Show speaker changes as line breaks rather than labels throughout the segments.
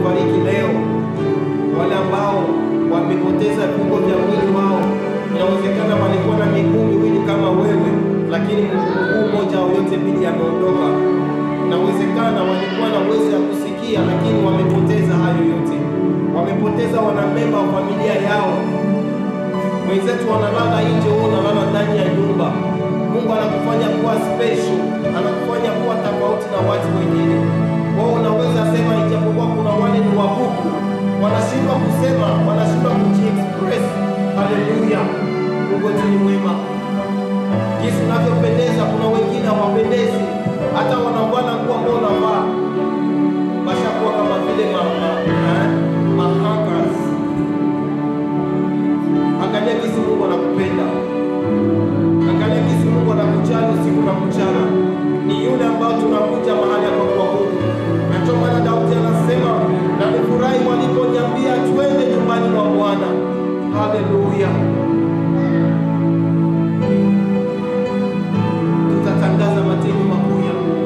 waliofariki leo, wale ambao wamepoteza viungo vya mwili wao. Inawezekana walikuwa na miguu miwili kama wewe, lakini mguu mmoja au yote mbili yameondoka. Inawezekana walikuwa na uwezo ya kusikia, lakini wamepoteza hayo yote. Wamepoteza wanamemba wa familia yao. Wenzetu wanalala nje, wewe unalala ndani ya nyumba. Mungu anakufanya kuwa special, anakufanya kuwa tofauti na watu wengine. Wao unaweza sema, ijapokuwa kuna wale ni wabuku, wanashindwa kusema, wanashindwa kujiexpress. Haleluya, Mungu wetu ni mwema. Jinsi unavyopendeza, kuna wengine hawapendezi, hata wanavaa nguo ambao unavaa washakuwa kama vile ma, ma, eh, mahakas. Angalia jinsi Mungu anakupenda. Angalia jinsi Mungu anakujali usiku na mchana. Ni yule ambao tunakuja mahali hapa kwa Mungu. Na ndio maana Daudi anasema, na nifurahi waliponiambia twende nyumbani mwa Bwana. Haleluya. Tutatangaza matendo makuu ya Mungu.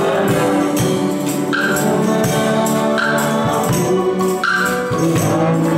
Thank